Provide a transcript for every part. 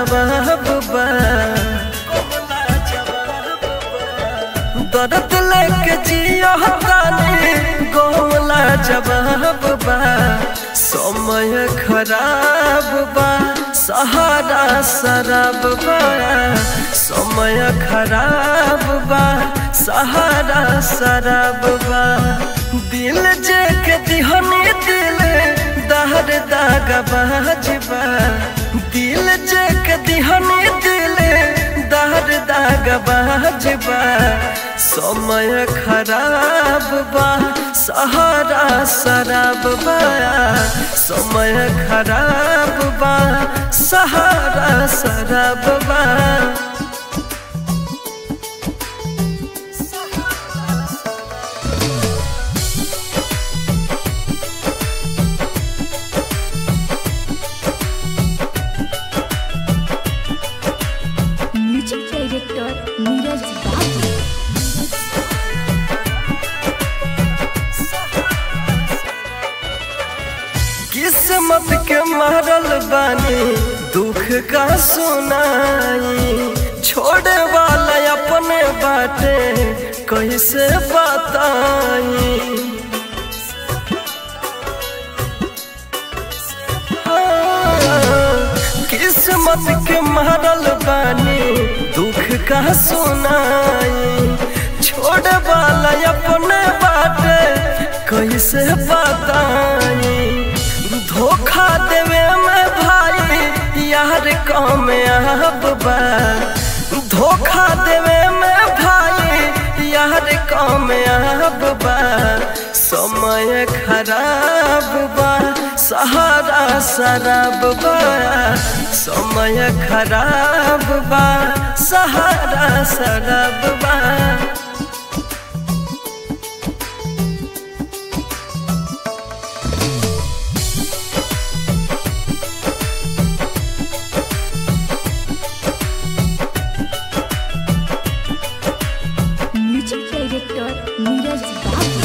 जवाब बा दर्द लेके जियो तानी गोला जवाब बा समय खराब बा सहारा शराब बा समय खराब बा सहारा शराब बा दिल जे के दिहनी दिल दहर दाग बाजबा दिल जे के दिहनी दिल दहर दाग बाजबा समय खराब बा सहारा शराब बा समय खराब बा सहारा शराब बा म्यूजिक डायरेक्टर नीरज बाबू किस्मत के मारल बानी दुख का सुनाई छोड़े वाला अपने बाटे कैसे बताई हाँ, किस्मत के मारल बानी दुख का सुनाई छोड़े वाला अपने बाटे कैसे बताई धोखा देवे में भाई यार कम अब बा धोखा देवे में भाई यार कम अब बा समय खराब बा सहारा शराब बा समय खराब बा सहारा शराब बा म्यूजिक डायरेक्टर नीरज बाबू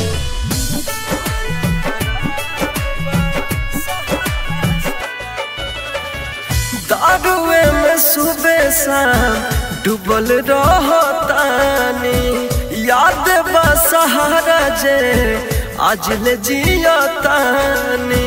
दारुए में सुबह शाम डूबल रहतानी याद बा सहारा जे आज ले जियतानी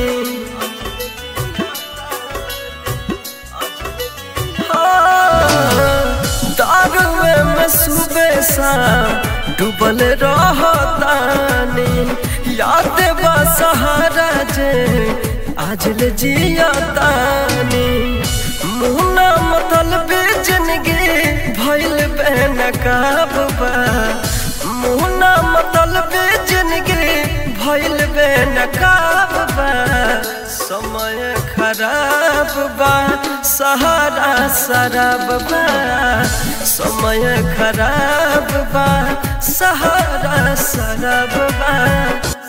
हाँ, दारुए में सुबह शाम डूबल रहतानी याद बा सहारा जे आज ले जियतानी मुहना मतलब जिंदगी भइल बेनकाब बा मुहना मतलब जिंदगी भइल बेनकाब बा समय खराब बा सहारा शराब बा समय खराब बा सहारा शराब बा